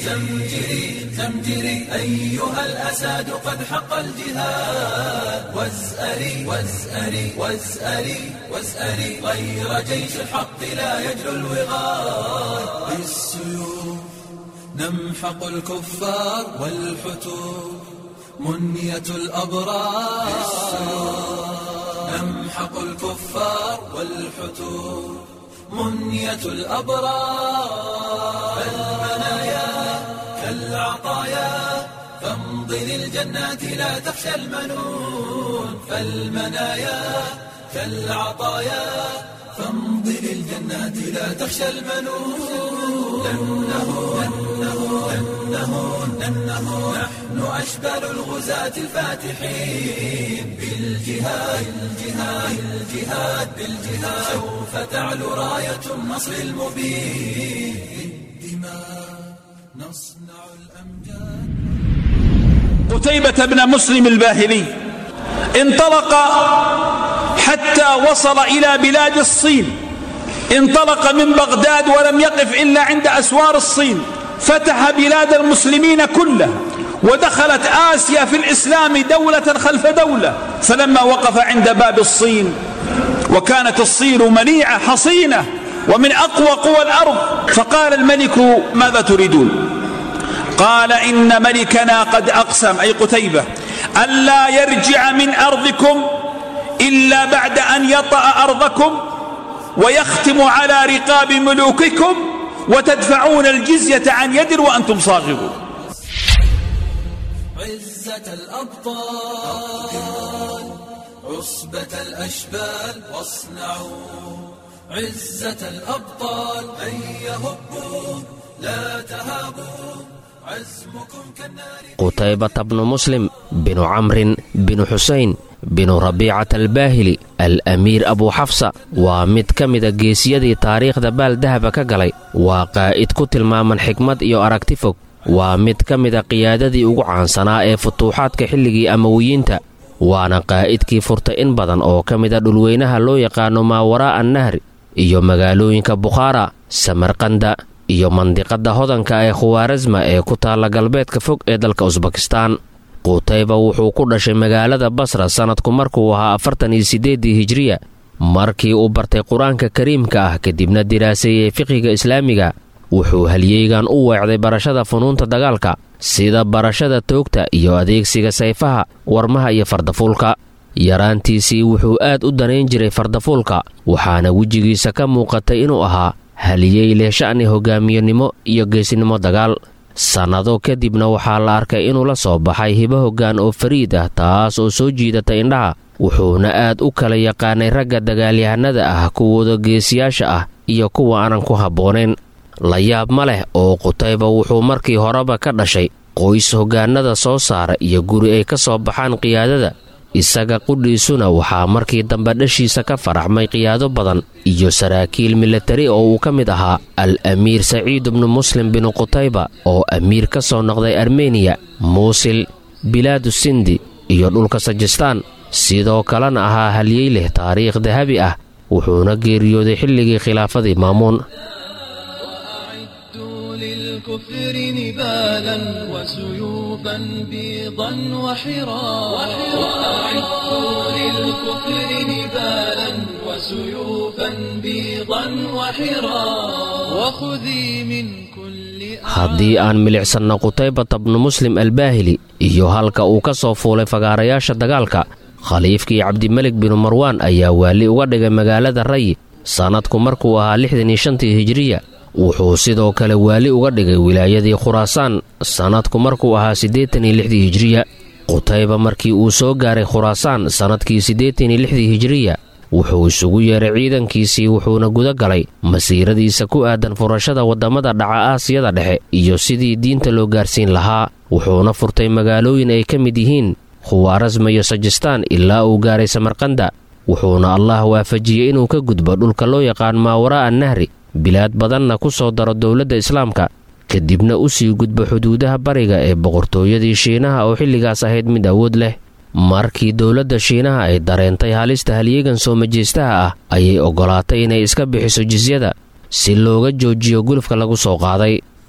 زمجري زمجري أيها الأساد قد حق الجهاد وازأري وازأري وازأري وازأري غير جيش الحق لا يجلو الوغاد بالسيوف نمحق الكفار والحتوف منية الأبرار نمحق الكفار والحتوف منية الأبرار المنايا كالعطايا فامض للجنات لا تخشى المنون فالمنايا كالعطايا فامض للجنات لا تخشى المنون لنه لنه لنه لنه نحن أشبال الغزاة الفاتحين بالجهاد الجهاد الجهاد بالجهاد سوف تعلو راية النصر المبين بالدماء نصنع الأمجاد قتيبة بن مسلم الباهلي انطلق حتى وصل إلى بلاد الصين انطلق من بغداد ولم يقف إلا عند أسوار الصين فتح بلاد المسلمين كلها ودخلت آسيا في الإسلام دولة خلف دولة فلما وقف عند باب الصين وكانت الصين منيعة حصينة ومن أقوى قوى الأرض فقال الملك ماذا تريدون قال إن ملكنا قد أقسم أي قتيبة ألا يرجع من أرضكم إلا بعد أن يطأ أرضكم ويختم على رقاب ملوككم وتدفعون الجزية عن يد وأنتم صاغرون عزة الأبطال عصبة الأشبال واصنعوا عزة الأبطال هيا هبوا لا تهابوا عزمكم كالنار qutaybata bnu muslim binu camrin binu xusayn binu rabiicata albaahili al amiir abuu xafsa waa mid ka mida geesiyadii taariikhda baaldahaba ka galay waa qaa'id ku tilmaaman xikmad iyo aragti fog waa mid ka mida qiyaadadii ugu caansanaa ee futuuxaadka xilligii amawiyiinta waana qaa'idkii furtay in badan oo ka mida dhulweynaha loo yaqaano maawaraa'a annahri iyo magaalooyinka bukhaara samarkanda iyo mandiqadda hodanka ee khuwaarasma ee ku taalla galbeedka fog ee dalka usbakistaan qutayba wuxuu ku dhashay magaalada basra sannadku markuu ahaa afartan iyo siddeeddii hijriya markii uu bartay qur-aanka kariimka ah kadibna diraaseeyey fiqiga islaamiga wuxuu halyeygan u weecday barashada funuunta dagaalka sida barashada toogta iyo adeegsiga sayfaha warmaha iyo fardafuulka yaraantiisii wuxuu aad u danayn jiray fardafuulka waxaana wejigiisa ka muuqatay inuu ahaa haliyey leh sha'ni hogaamiyonimo iyo geesinimo dagaal sannado kadibna waxaa la arkay inuu la soo baxay hibo hoggaan oo fariid ah taas oo soo jiidatay indhaha wuxuuna aad u kala yaqaanay ragga dagaalyahanada ah kuwooda geesiyaasha ah iyo kuwa aanan ku habboonayn la yaab ma leh oo qutayba wuxuu markii horeba ka dhashay qoys hoggaanada soo saara iyo guri ay ka soo baxaan qiyaadada isaga qudhiisuna waxaa markii dambe dhashiisa ka faraxmay qiyaado badan iyo saraakiil milatari oo uu ka mid ahaa al amiir saciid bnu muslim binu qutayba oo amiir ka soo noqday armeniya muusil bilaadu sindi iyo dhulka sajistaan sidoo kalena ahaa halyey leh taariikh dahabi ah wuxuuna geeriyooday xilligii khilaafadii maamuun أعدوا للكفر نبالا وسيوفا بيضا وحرا وأعدوا للكفر نبالا وسيوفا بيضا وحرا وخذي من كل haddii aan milicsanno qutaybata bnu muslim albaahili iyo halka uu ka soo fuulay fagaarayaasha dagaalka khaliifkii cabdimelik binu marwaan ayaa waali uga dhigay magaalada rayi sannadku markuu ahaa lixdan iyo shantii hijiriya wuxuu sidoo kale waali uga dhigay wilaayadii khuraasaan sannadku markuu ahaa siddeetan iyo lixdii hijiriya qutayba markii uu soo gaaray khuraasaan sannadkii siddeetan iyo lixdii hijiriya wuxuu isugu yeeray ciidankiisii wuxuuna guda galay masiiradiisa ku aadan furashada waddamada dhaca aasiyada dhexe iyo sidii diinta loo gaarsiin lahaa wuxuuna furtay magaalooyin ay ka mid yihiin khuwaarasma iyo sajistaan ilaa uu gaaray samarkanda wuxuuna allah waafajiyey inuu ka gudbo dhulka loo yaqaan maawaraa'a nahri bilaad badanna ku soo daro dowladda islaamka kadibna u sii gudbo xuduudaha bariga ee boqortooyadii shiinaha oo xilligaas ahayd mid awood leh markii dowladda shiinaha ay dareentay halista halyeegan soo majeystaha ah ayay oggolaatay inay iska bixiso jisyada si looga joojiyo gulufka lagu soo qaaday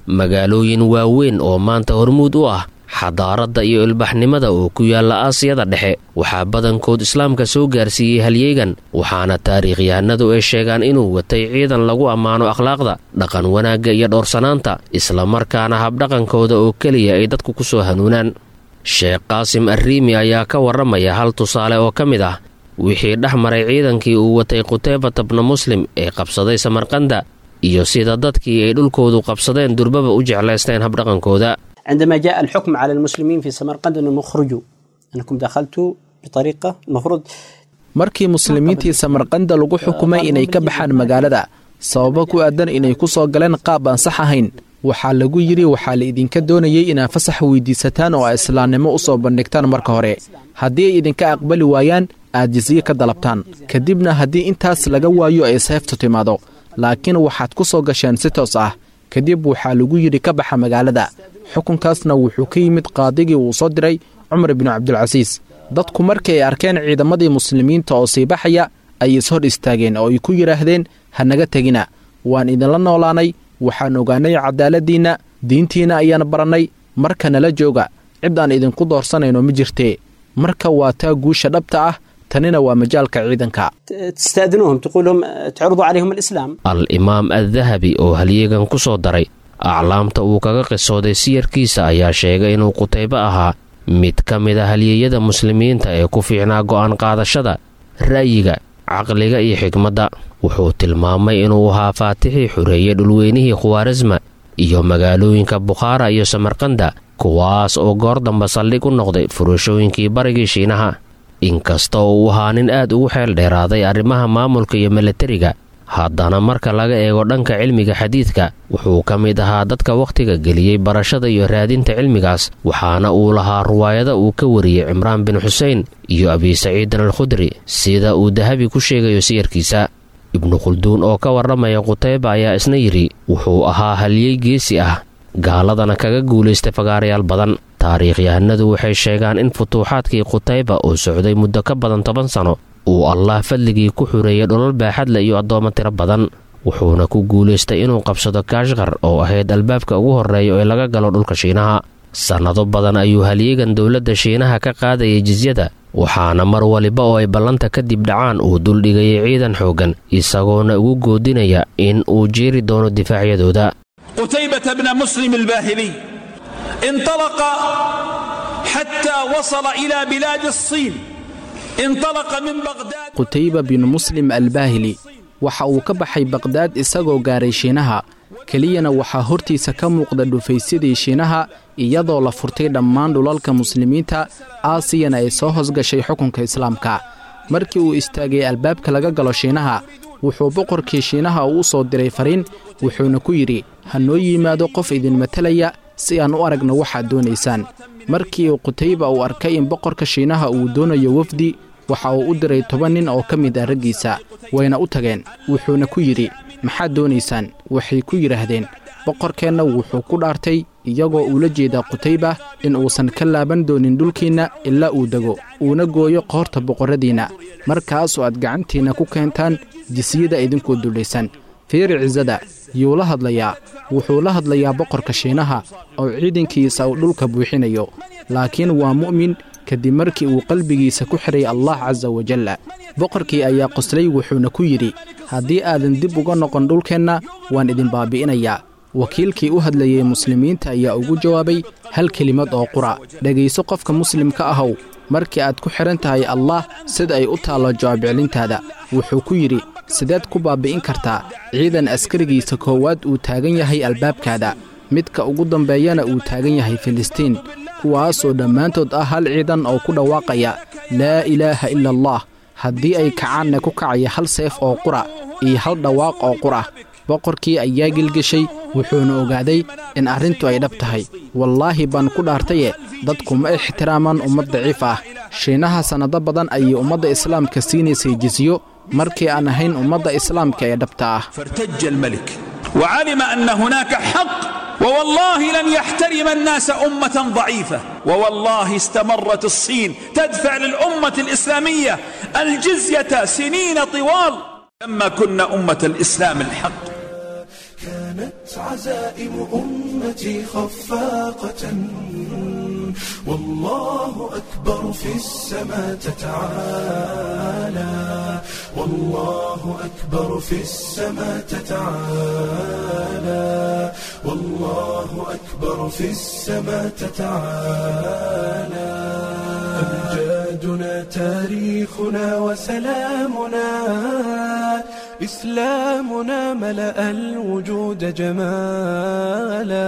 magaalooyin waaweyn oo maanta hormuud u ah xadaaradda iyo ilbaxnimada oo ku yaalla aasiyada dhexe waxaa badankood islaamka soo gaarsiiyey halyeegan waxaana taariikhyahanadu ay sheegaan inuu watay ciidan lagu ammaano akhlaaqda dhaqan wanaagga iyo dhowrsanaanta islamarkaana habdhaqankooda oo keliya ay dadku ku soo hanuunaan sheekh qaasim arriimi ayaa ka warramaya hal tusaale oo ka mid ah wixii dhex maray ciidankii uu watay qutaybata bna muslim ee qabsaday samarkanda iyo sida dadkii ay dhulkoodu qabsadeen durbaba u jeclaysteen habdhaqankooda عندما جاء الحكم على المسلمين في سمرقند أنهم اخرجوا أنكم دخلتوا بطريقة المفروض markii muslimiintii samarqanda lagu xukumay inay ka baxaan magaalada sababo ku aadan inay ku soo galeen qaab aan sax ahayn waxaa lagu yidhi waxaa la idinka doonayay inaad fasax weydiisataan oo a islaamnimo u soo bandhigtaan marka hore haddii ay idinka aqbali waayaan aad jisiye ka dalabtaan kadibna haddii intaas laga waayo ay seeftu timaado laakiin waxaad ku soo gasheen si toos ah kadib waxaa lagu yidhi ka baxa magaalada xukunkaasna wuxuu ka yimid qaadigii uu soo diray cumar binu cabdilcasiis dadku markii ay arkeen ciidamadii muslimiinta oo sii baxaya ay is hor istaageen oo ay ku yidhaahdeen ha naga tegina waan idinla noolaanay waxaan ogaanay cadaaladdiinna diintiinna ayaan barannay marka nala jooga cid aan idinku doorsanayno ma jirtee marka waa taa guusha dhabta ah tanina waa majaalka ciidanka تستأذنوهم تقول لهم تعرضوا عليهم الإسلام al-imaam addahabi oo halyeegan ku soo daray aclaamta uu kaga qisooday siyarkiisa ayaa sheegay inuu qutaybo ahaa mid ka mid a halyeeyada muslimiinta ee ku fiicnaa go'aan qaadashada ra'yiga caqliga iyo xigmadda wuxuu tilmaamay inuu ahaa faatixii xureeyey dhulweynihii khuwaarisma iyo magaalooyinka bukhaara iyo samarkanda kuwaas oo goor damba saldhig u noqday furashooyinkii barigii shiinaha inkasta oo uu ahaa nin aad ugu xeel dheeraaday arrimaha maamulka iyo milatariga haddana marka laga eego dhanka cilmiga xadiidka wuxuu ka mid ahaa dadka wakhtiga geliyey barashada iyo raadinta cilmigaas waxaana uu lahaa ruwaayada uu ka wariyey cimraan bin xusein iyo abi saciidin alkhudri sida uu dahabi ku sheegayo siyarkiisa ibnu khulduun oo ka warramaya qutayba ayaa isna yidhi wuxuu ahaa halyey geesi ah gaaladana kaga guulaystay fagaarayaal badan taariikhyahanadu waxay sheegaan in futuuxaadkii qutayba oo socday muddo ka badan toban sano uu allah fadligii ku xureeyey dholal baaxadle iyo addoommo tiro badan wuxuuna ku guulaystay inuu qabsado kaashkar oo ahayd albaabka ugu horreeya ee laga galo dhulka shiinaha sannado badan ayuu halyeegan dowladda shiinaha ka qaadayay jisyada waxaana mar waliba oo ay ballanta kadib dhacaan uu duldhigayay ciidan xooggan isagoona ugu goodinaya in uu jeeri doono difaacyadooda قتيبة بن مسلم الباهلي انطلق حتى وصل إلى بلاد الصين انطلق من بغداد qutayba bin muslim albaahili waxa uu ka baxay baqhdaad isagoo gaaray shiinaha keliyana waxaa hortiisa ka muuqda dhufaysyadii shiinaha iyadoo la furtay dhammaan dhulalka muslimiinta aasiyana ay soo hosgashay xukunka islaamka markii uu istaagay albaabka laga galo shiinaha wuxuu boqorkii shiinaha uu soo diray fariin wuxuuna ku yidhi ha noo yimaado qof idin matalaya si aan u aragno waxaad doonaysaan markii qutayba uu arkay in boqorka shiinaha uu doonayo wafdi waxa uu u diray toban nin oo ka mid ah raggiisa wayna u tageen wuxuuna ku yidhi maxaad doonaysaan waxay ku yidhaahdeen boqorkeenna wuxuu ku dhaartay iyagoo uula jeedaa qutayba in uusan ka laaban doonin dhulkiinna ilaa uu dego uuna gooyo qoorta boqorradiinna markaasoo aad gacantiinna ku keentaan jisiyada idinkoo dullaysan fiiri cisada yuu la hadlayaa wuxuu la hadlayaa boqorka shiinaha oo ciidankiisa uu dhulka buuxinayo laakiin waa mu'min kadib markii uu qalbigiisa ku xidhay allah casa wajalla boqorkii ayaa qoslay wuxuuna ku yidhi haddii aadan dib uga noqon dhulkeenna waan idin baabi'inayaa wakiilkii u hadlayey muslimiinta ayaa ugu jawaabay hal kelimad oo qura dhegayso qofka muslimka ahow markii aad ku xidhan tahay allah sida ay u taallo jawaabcelintaada wuxuu ku yidhi sideed ku baabi'in kartaa ciidan askarigiisa koowaad uu taagan yahay albaabkaada midka ugu dambeeyana uu taagan yahay filistiin kuwaasoo dhammaantood ah hal ciidan oo ku dhawaaqaya laa ilaaha ila allah haddii ay kacaanna ku kacaya hal seef oo qura iyo hal dhawaaq oo qura boqorkii ayaa gelgeshay wuxuuna ogaaday in arrintu ay dhab tahay wallaahi baan ku dhaartaye dadku ma ixtiraamaan ummad daciif ah shiinaha sannado badan ayay ummadda islaamka siinaysay jisiyo markii aan ahayn ummadda islaamka ee dhabta ah فارتج الملك وعلم أن هناك حق ووالله لن يحترم الناس أمة ضعيفة ووالله استمرت الصين تدفع للأمة الإسلامية الجزية سنين طوال لما كنا أمة الإسلام الحق كانت عزائم أمتي خفاقة والله أكبر في السماء تتعالى والله أكبر في السماء تتعالى والله أكبر في السماء تتعالى أمجادنا تاريخنا وسلامنا إسلامنا ملأ الوجود جمالا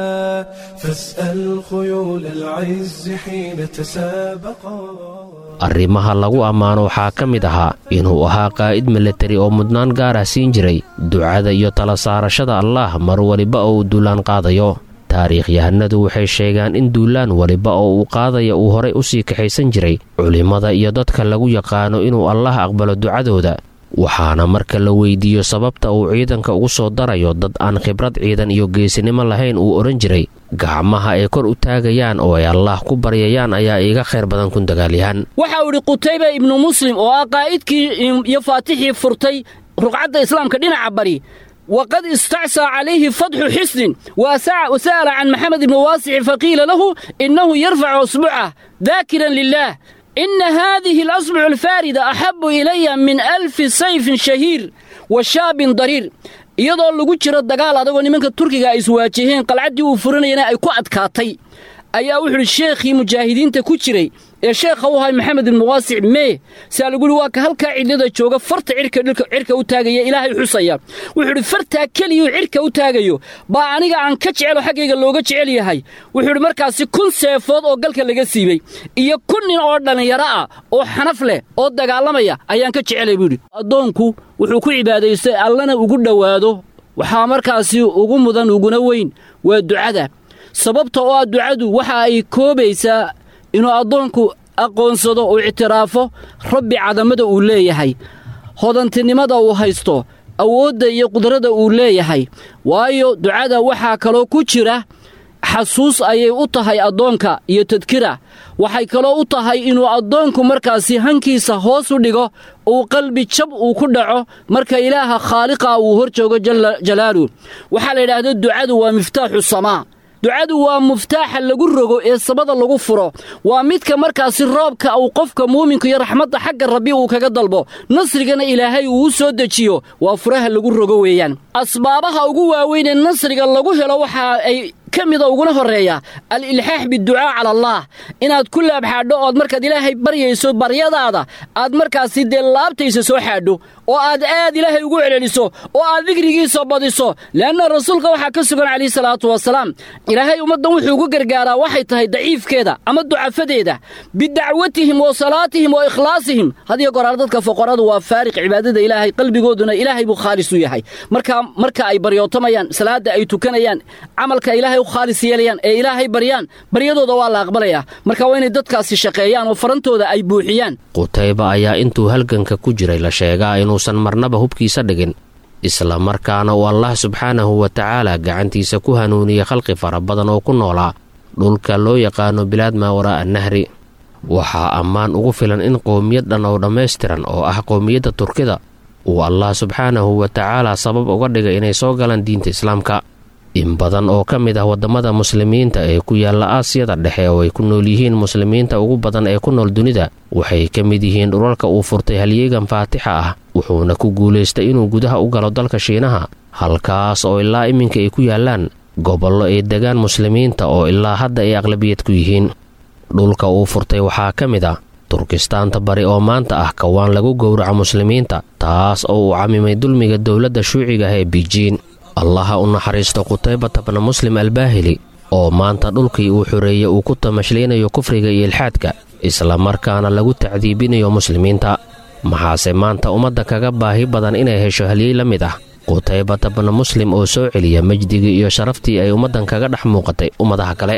فاسأل خيول العز حين تسابقا arrimaha lagu ammaano waxaa ka mid ahaa inuu ahaa qaa'id milatari oo mudnaan gaar ah siin jiray ducada iyo tala saarashada allaah mar waliba oo uu duulaan qaadayo taariikhyahanadu waxay sheegaan in duulaan waliba oo uu qaadaya uu horay u sii kaxaysan jiray culimmada iyo dadka lagu yaqaano inuu allaah aqbalo ducadooda waxaana marka la weydiiyo sababta uu ciidanka ugu soo darayo dad aan khibrad ciidan iyo geesinimo lahayn uu odhan jiray gacmaha ay kor u taagayaan oo ay allaah ku baryayaan ayaa iiga khayr badan kun dagaalyahan waxa uu idhi qutayba ibnu muslim oo ah qaa'idkii iyo faatixii furtay ruqcadda islaamka dhinaca bari waqad istacsaa calayhi fatxu xisnin wasa'ala can maxamed ibni waasixi faqiila lahu innahu yarfacu asbucah daakiran lilaah ina haadihi alasbucu alfaarida axabu ilaya min alfi sayfin shahiir wa shaabin dariir iyadoo lagu jiro dagaal adagoo nimanka turkiga ay iswaajaheen qalcaddii uu furanayana ay ku adkaatay ayaa wuxuu idhi sheekhii mujaahidiinta ku jiray ee sheekha u ahay maxamed ibnu waasic mee saa lagu yihi waa ka halkaa cidlada jooga farta cirka u taagaya ilaahay xusaya wuxuu idhi fartaa keliyuu cirka u taagayo baa aniga aan ka jecelo xaggayga looga jecel yahay wuxuu idhi markaasi kun seefood oo galka laga siibay iyo kun nin oo dhallinyaro ah oo xanaf leh oo dagaalamaya ayaan ka jecelay buu yidhi addoonku wuxuu ku cibaadaystay allana ugu dhowaado waxaa markaasi ugu mudan uguna weyn waa ducada sababta oo ah ducadu waxa ay koobaysaa inuu addoonku aqoonsado uu ictiraafo rabbi cadamada uu leeyahay hodantinimada uu haysto awoodda iyo qudrada uu leeyahay waayo ducada waxaa kaloo ku jira xasuus ayay u tahay addoonka iyo tadkira waxay kaloo u tahay inuu addoonku markaasi hankiisa hoos u dhigo uu qalbi jab uu ku dhaco marka ilaaha khaaliqa uu hor joogo jalla jalaaluh waxaa la yidhaahda ducadu waa miftaaxu samaa ducadu waa muftaaxa lagu rogo ee samada lagu furo waa midka markaasi roobka uu qofka muuminka iyo raxmadda xagga rabbi uu kaga dalbo nasrigana ilaahay uu u soo dejiyo waa furaha lagu rogo weeyaan asbaabaha ugu waaweyn ee nasriga lagu helo waxa ay ka mida uguna horreeya al-ilxaax biducaa cala allaah inaad ku laabxaadho ood markaad ilaahay baryayso baryadaada aad markaasi dee laabtaysa soo xaadho oo aad aad ilaahay ugu celceliso oo aad digrigiisa badiso leanna rasuulka waxaa ka sugan calayhi salaatu wasalaam ilaahay ummaddan wuxuu ugu gargaaraa waxay tahay daciifkeeda ama ducafadeeda bidacwatihim wa salaatihim wa ikhlaasihim hadiyo goraal dadka foqoradu waa faariq cibaadada ilaahay qalbigooduna ilaahay buu khaalis u yahay marka marka ay baryootamayaan salaadda ay tukanayaan camalka ilaahay u khaalis yeelayaan ee ilaahay baryaan baryadooda waa la aqbalayaa marka waa inay dadkaasi shaqeeyaan oo farantooda ay buuxiyaan qutayba ayaa intuu halganka ku jiray la sheegaa inuusan marnaba hubkiisa dhigin isla markaana uu allah subxaanahu wa tacaala gacantiisa ku hanuuniyey khalqi fara badan oo ku noolaa dhulka loo yaqaano bilaad maa waraa'a nahri waxaa ammaan ugu filan in qowmiyad dhan oo dhammaystiran oo ah qowmiyadda turkida uu allah subxaanahu wa tacaala sabab uga dhigay inay soo galaan diinta islaamka in badan oo ka mid ah waddamada muslimiinta ee ku yaalla aasiyada dhexe oo ay ku nool yihiin muslimiinta ugu badan ee ku nool dunida waxay ka mid yihiin dhulalka uu furtay halyeegan faatixa ah wuxuuna ku guulaystay inuu gudaha u galo dalka shiinaha halkaas oo ilaa iminka ay ku yaallaan gobollo ay degaan muslimiinta oo ilaa hadda ay aqlabiyad ku yihiin dhulka uu furtay waxaa ka mid ah turkistaanta bari oo maanta ah kawaan lagu gowraco muslimiinta taas oo uu camimay dulmiga dowladda shuuciga ah ee bijiin allaha u naxariisto qutaybata bna muslim albaahili oo maanta dhulkii uu xoreeyey uu ku tamashlaynayo kufriga iyo ilxaadka islamarkaana lagu tacdiibinayo muslimiinta maxaase maanta ummadda kaga baahi badan inay hesho halyey la mid ah qutaybata bna muslim oo soo celiya majdigii iyo sharaftii ay ummaddan kaga dhex muuqatay ummadaha kale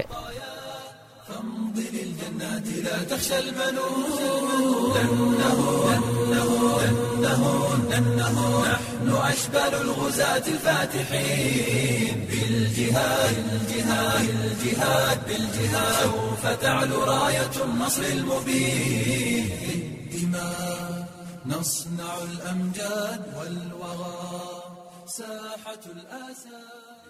أشبال الغزاة الفاتحين بالجهاد الجهاد الجهاد بالجهاد سوف تعلو راية النصر المبين بالدماء نصنع الأمجاد والوغى ساحة الأسى